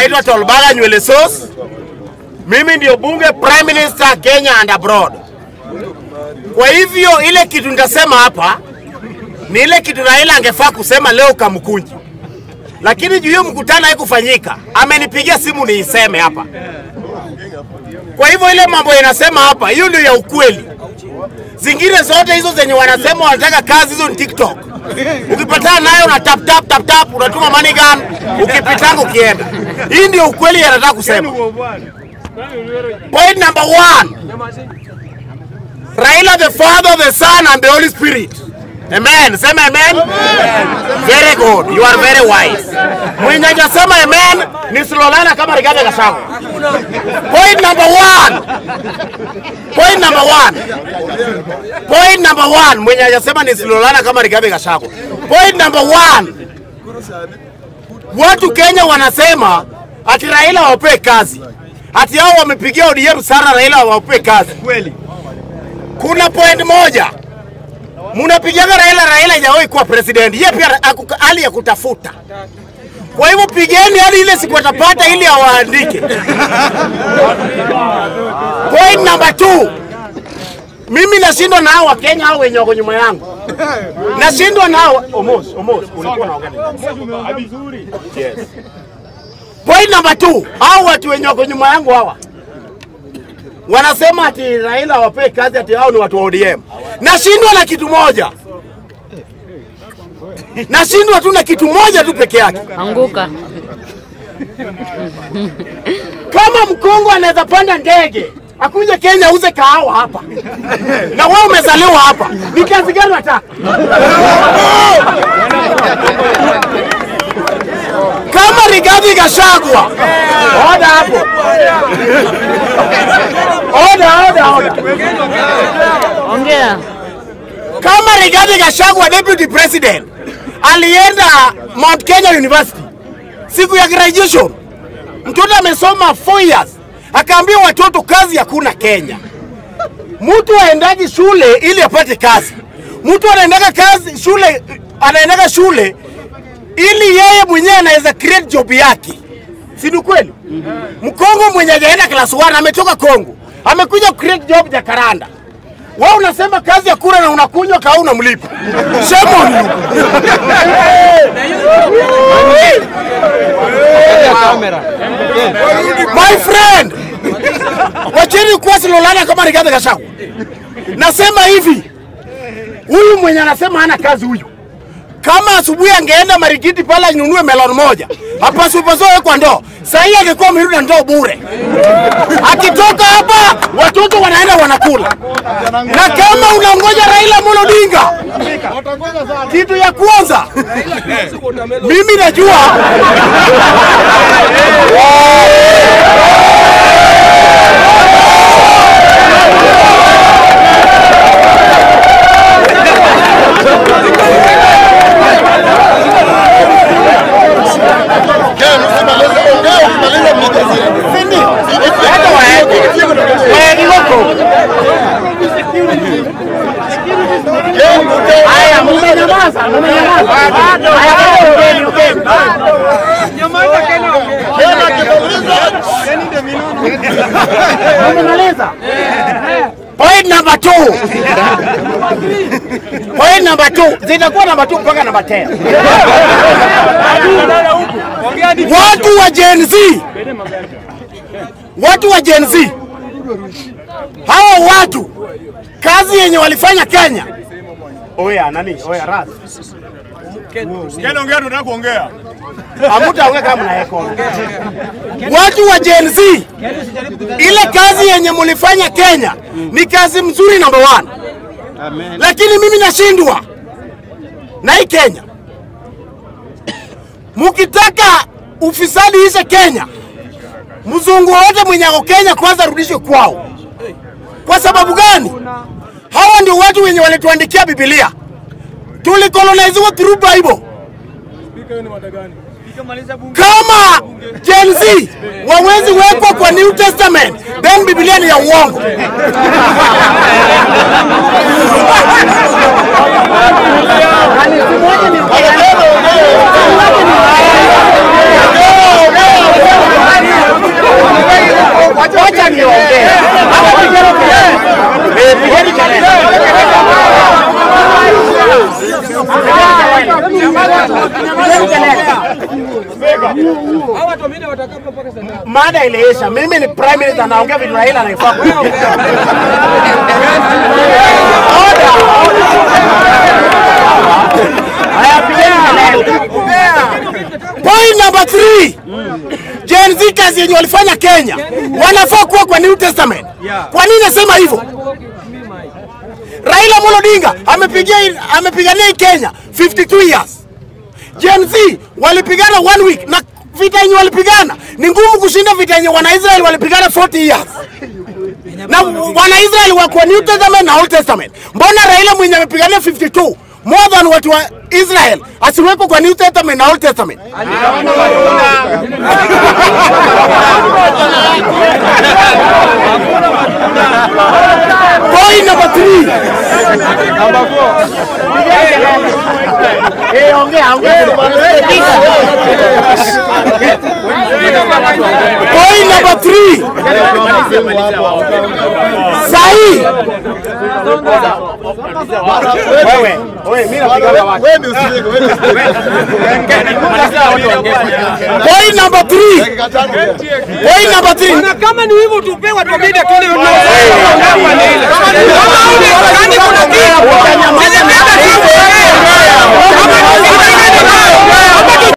naitwa Tolbaga nywele sauce. Mimi ndio bunge prime minister Kenya and abroad. Kwa hivyo ile kitu nitasema hapa ni ile kitu Raila angefaa kusema leo Kamkunji, lakini juu hiyo mkutano haikufanyika, amenipigia simu niiseme hapa. Kwa hivyo ile mambo inasema hapa, hiyo ndio ya ukweli. Zingine zote hizo zenye wanasema wanataka kazi, hizo ni TikTok. Ukipatana nayo una tap tap tap tap, unatuma money gun, ukipitanga ukienda. Hii ndio ukweli yanataka kusema. Point number one, Raila the Father, the Son and the Holy Spirit. Amen. Sema amen. Very good. You are very wise. Mwenye hajasema amen ni Silolana kama Rigathi Gachagua. Point number one. Point number one. Point number one. Mwenye hajasema ni Silolana kama Rigathi Gachagua. Point number one. Watu Kenya wanasema ati Raila wapewe kazi. Ati hao wamepigia ODM sana Raila wapewe kazi. Kweli. Kuna point moja munapigaga Raila, Raila hajawahi kuwa president, yeye pia ako hali ya kutafuta. Kwa hivyo pigeni hadi ile siku atapata ili awaandike. Point number two, mimi nashindwa na hao Wakenya hao wenye wako nyuma yangu, nashindwa na hao Omos, Omos, ulikuwa unaongea nini? Yes. Point number two, hao watu wenye wako nyuma yangu hawa wanasema ati Raila wapewe kazi, ati hao ni watu wa ODM. Nashindwa na kitu moja, nashindwa tu na kitu moja tu peke yake. Anguka. Kama Mkongo anaweza panda ndege akuje Kenya auze kahawa hapa na wewe umezaliwa hapa, ni kazi gani unataka? Kama Rigathi Gachagua, oda hapo, oda oda oda. Ongea. kama Rigathi Gachagua deputy president alienda Mount Kenya University siku ya graduation, mtoto amesoma 4 years, akaambia watoto kazi hakuna Kenya. Mtu aendaji shule ili apate kazi, mtu anaendaga kazi shule, anaendaga shule ili yeye mwenyewe anaweza create job yake, si ni kweli? Mkongo mwenye hajaenda class 1 ametoka Kongo, amekuja create job Jakaranda. Wewe unasema kazi ya kura na unakunywa kaa unamlipa. Shame on you. My friend. Wacheni kuwa Silolana kama Rigathi Gachagua. Nasema hivi. Huyu mwenye anasema hana kazi huyu. Kama asubuhi angeenda Marikiti pale anunue melon moja, hapaswi paswe kwa ndoo. Sasa hii angekuwa amerudi na ndoo bure. Akitoka hapa watoto wanaenda wanakula. Na kama unangoja Raila Amolo Odinga, kitu ya kwanza mimi najua hata waende waende huko. Haya, mmenyamaza, mmenyamaza. Haya, ongeni, ongeni. Mmemaliza? Point number two. Point number two. Zitakuwa number two mpaka number 10. Watu wa Gen Z. Watu wa Gen Z. Hawa watu kazi yenye walifanya Kenya. Oya, nani? Oya, Raz. Kena ongea tunataka kuongea. Hamutaongea kama mnaeko. Watu wa Gen Z, ile kazi yenye mulifanya Kenya ni kazi mzuri number one, lakini mimi nashindwa na hii Kenya. Mukitaka ufisadi ishe Kenya, mzungu wote mwenye ako Kenya kwanza arudishwe kwao. Kwa sababu gani? Hawa ndio watu wenye walituandikia Biblia, tulikoloniziwa through Bible. Kama Gen Z wawezi wekwa kwa New Testament, then Biblia ni ya uongo. watu wengine watakaa mpaka saa ngapi? Mada iliisha. Mimi ni prime minister, naongea vitu Raila anaifaa kuongea. Order, order. Haya, pigeni kelele. Point number three. Gen Z kazi yenye walifanya Kenya wanafaa kuwa kwa New Testament. Kwa nini nasema hivyo? Raila Amolo Odinga amepigia amepigania hii Kenya 52 years. Gen Z walipigana one week na vita yenye walipigana ni ngumu kushinda vita yenye Wanaisraeli walipigana 40 years. Na Wanaisraeli wako New Testament na Old Testament. Mbona Raila mwenye amepigania 52 more than watu wa Israel asiweko kwa New Testament na Old Testament? Point number three. Eh, ongea, ongea. Point number three. Sahi. Wewe, wewe, mimi napiga watu. Point number three. Point number three. Na kama ni hivyo tupe watu wengine tuone kama kuna kitu. Sisi pia